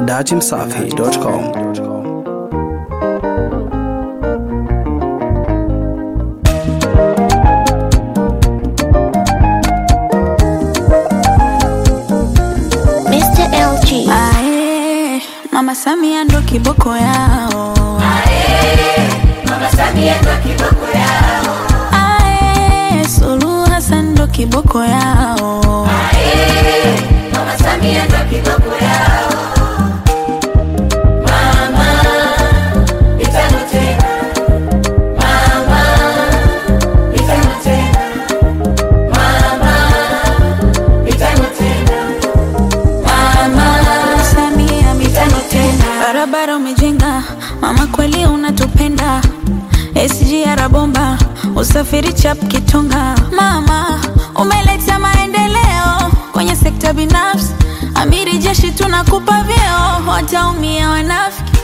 dachimsafi.com. Mr. LG. Ae, Mama Samia ndo kiboko yao. Ae, Suluhu Hassan ndo kiboko yao. Mama Samia mitano tena, barabara umejenga, mama kweli unatupenda. SGR bomba, usafiri chap kitonga. Mama umeleta maendeleo kwenye sekta binafsi, amiri jeshi tunakupa vyeo, wataumia wanafiki